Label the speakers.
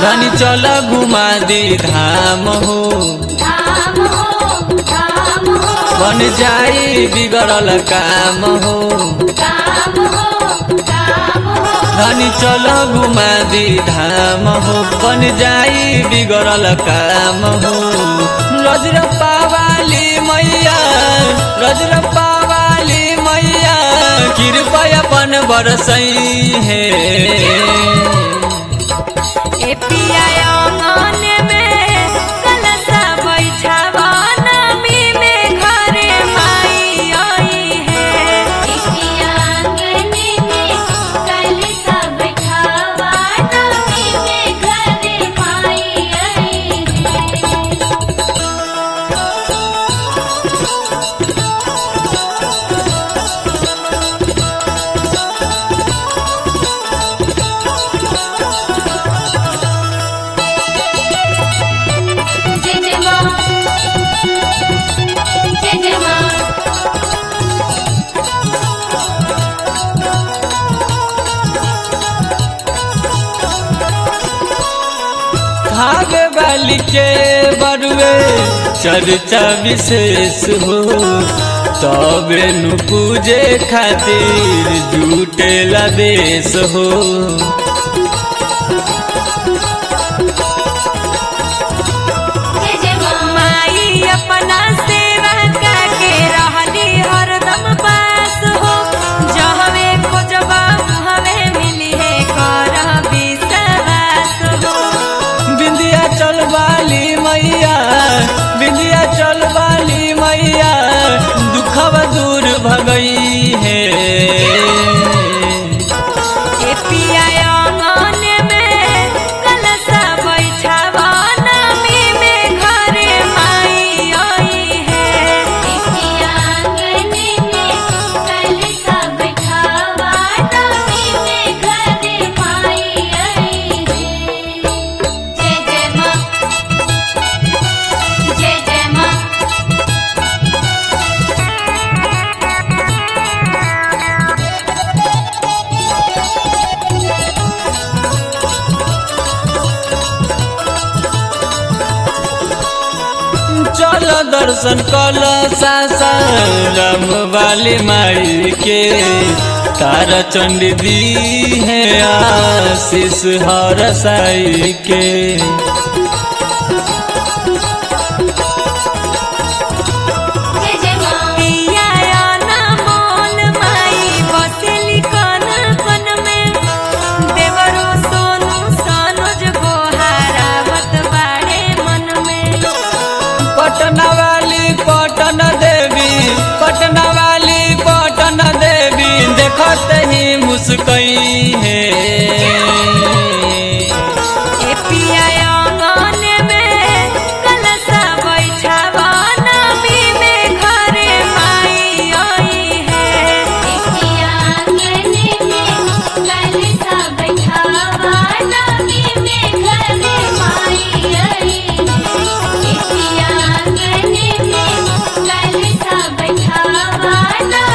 Speaker 1: धनी चल घुमा दी धाम हो
Speaker 2: धाम हो धाम हो
Speaker 1: बन जाई बिगड़ल काम हो
Speaker 2: काम हो काम हो
Speaker 1: धनी चल घुमा दी धाम हो बन जाई बिगड़ल काम हो रजरप्पा वाली मैया रजरप्पा वाली मैया कृपा अपन बरसई है
Speaker 2: ए पिया आंगन में कलशा बैठावा नमी में घरे माई आई है ए पिया आंगन में कलशा बैठावा नमी में घरे माई आई है जय जय मां जय जय मां
Speaker 1: भागे वाली के बरुए चर्चा विशेष हो तबे नु पूजे खातिर जुटेला देश हो
Speaker 2: जय जय मां माई अपना सेवा करके रहली हरदम पास हो जहवे खोजबा हवे मिली है कर विश्वास हो
Speaker 1: बिंदिया चल वाली मैया बिंदिया चल वाली मैया दुखव दूर भगई है
Speaker 2: ए पिया आंगन में कलशा बैठावा नमी में घरे माई आई है ए पिया आंगन में कलशा बैठावा नमी में घरे माई आई है जय जय मां जय जय मां
Speaker 1: चल दर्शन कल सासाराम वाली माई के तारा चंडी दी है आशीष हर साई के
Speaker 2: जय जय मां पिया आना मोल माई बसली कन कन में देवरो सोनू सनोज गोहारावत बाड़े मन में
Speaker 1: पटना वाली पटन देवी पटना वाली पटन देवी देखत ही मुस्कई है
Speaker 2: ए पिया आंगन में कलशा बैठावा नमी में घरे माई आई है ए पिया आंगन में कलशा बैठावा नमी में घरे माई आई है ए पिया आंगन में कलशा बैठावा नमी